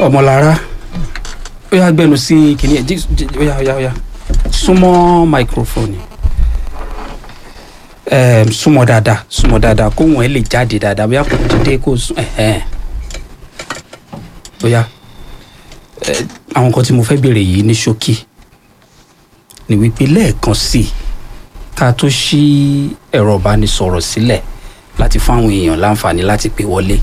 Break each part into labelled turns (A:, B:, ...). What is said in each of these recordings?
A: ọmọlára ó yá gbẹnu sí kìnìún ẹ jí- jí- ó yá ó yá ó yá súnmọ́ microphone ẹm súnmọ́ dáadáa súnmọ́ dáadáa kóhùn ẹ lè jáde dáadáa bóyá kò dídé kó sún ẹhẹn bóyá ẹ àwọn nǹkan tí mo fẹ́ béèrè yìí ní ṣókí ni wípé lẹ́ẹ̀kan sí i ká tó ṣí ẹ̀rọ ìbánisọ̀rọ̀ sílẹ̀ láti fún àwọn èèyàn láǹfààní láti pè wọlé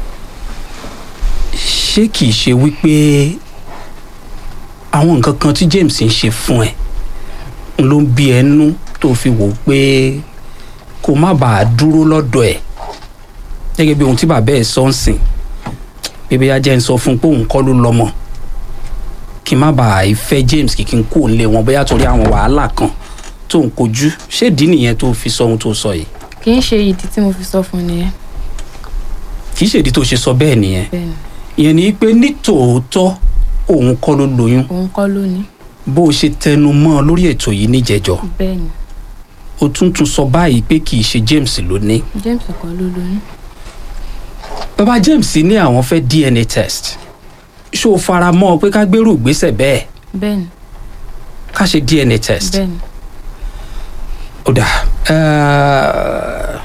A: ṣé kìí ṣe wípé àwọn nǹkan kan tí James ń ṣe fún ẹ ń ló ń bí ẹnu tó fi wò ó pé kó má bàa dúró lọ́dọ̀ ẹ̀ gẹ́gẹ́ bí ohun tí bàbá ẹ̀ sọ ń sìn bébí ajẹ́ ń sọ fún un pé òun kọ́ ló lọ́mọ kí n má bàa fẹ́ James kí n kó lé wọn bóyá torí àwọn wàhálà kan tó ń kojú ṣéèdí nìyẹn tó fi sọ ohun tó sọ yìí
B: kì í ṣe ìdí tí mo fi sọ fún un nìyẹn
A: kì í ṣèdí tó ṣe sọ bẹ́ẹ̀ nìyẹn
B: bẹ́ẹ̀ ni
A: ìyẹn ni pé ní tòótọ́ òun kọ́ ló lóyún
B: òun kọ́ ló ní
A: bó o ṣe tẹnu mọ́ ọ lórí ètò yìí níjẹjọ
B: bẹ́ẹ̀ ni
A: o tún tún sọ báyìí pé kì í ṣe James ló ní
B: James kọ́ ló lóyún
A: bàbá James ní àwọn fẹ́ DNA test ṣó o fara mọ́ ọ pé ká gbérù ìgbésẹ̀ bẹ́ẹ̀
B: bẹ́ẹ̀ ni
A: ká ṣe DNA test
B: bẹ́ẹ̀ ni
A: ó dà ẹ́ẹ́,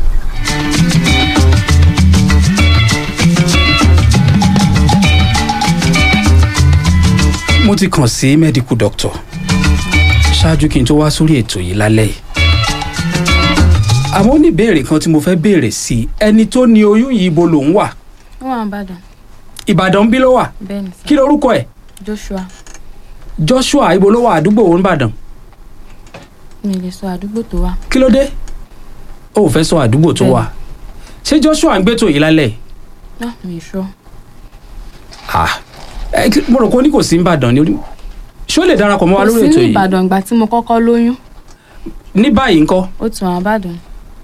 A: mo ti kàn sí medical doctor ṣáájú kí n tó wá sórí ètò yìí lálẹ́ yìí àmọ́ ó ní ìbéèrè kan tí mo fẹ́ béèrè sí i ẹni tó ní oyún yìí ibo lòún wà
B: ó wà ń bàdàn
A: Ìbàdàn bí ló wà
B: bẹ́ẹ̀ ni sá
A: kí lorúkọ ẹ̀
B: Joshua
A: Joshua ibo ló wà àdúgbò òun Ìbàdàn
B: mi lè sọ àdúgbò tó wà
A: kí ló dé ó ò fẹ́ sọ àdúgbò tó wà ṣé Joshua ń gbé tò yìí lálẹ́ yìí
B: náà mi sọ
A: ah ẹ kí- mo rò pé ó ní kò sí Ìbàdàn ni ó ní- ṣé ó lè darapọ̀ mọ́ wa
B: kò
A: lórí
B: sí
A: ètò
B: ní
A: yìí
B: Ìbàdàn ìgbà tí mo kọ́kọ́ lóyún
A: ní báyìí ńkọ́
B: ó tún àwọn Ìbàdàn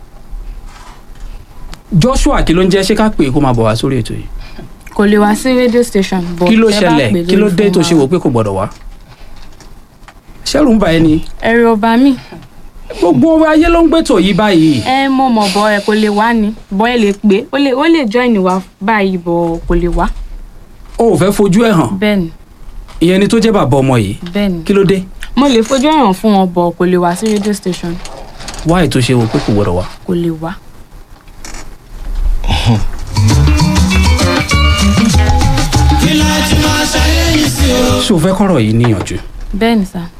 A: Joshua kí ló ń jẹ́ ṣé ká pè é kó máa bọ̀ wá sórí ètò yìí
B: kò lè wá sí radio station but
A: kí ló
B: tẹ́ bá pè
A: ṣẹlẹ̀ kí ló
B: lórí
A: dé
B: fóònù
A: tó ṣe
B: wa.
A: wò pé kò gbọ́dọ̀ wá ṣẹ́rù ń bà ẹ́ ni
B: ẹ̀rù ọba mi
A: gbogbo ayé ló ń gbẹ́tò yìí báyìí
B: ẹ mọ̀ mọ̀ bọ́ ẹ kò lè wá ni bọ́ ẹ lè pé ó lè ó lè join wa báyìí bọ̀ kò lè wá
A: ó ò fẹ́ fojú ẹ̀ hàn
B: bẹ́ẹ̀ ni
A: ìyẹn ni tó jẹ́ bàbá ọmọ yìí
B: bẹ́ẹ̀ ni
A: kí ló dé
B: mo lè fojú ẹ̀hàn fún wọn bọ̀ kò lè wá sí radio station
A: wá ètò ṣe wò pé kò gbọ́dọ̀ wá
B: kò lè wá
A: ṣé o fẹ́ kọ́rọ̀ yìí níyànjú
B: bẹ́ẹ̀ ni sá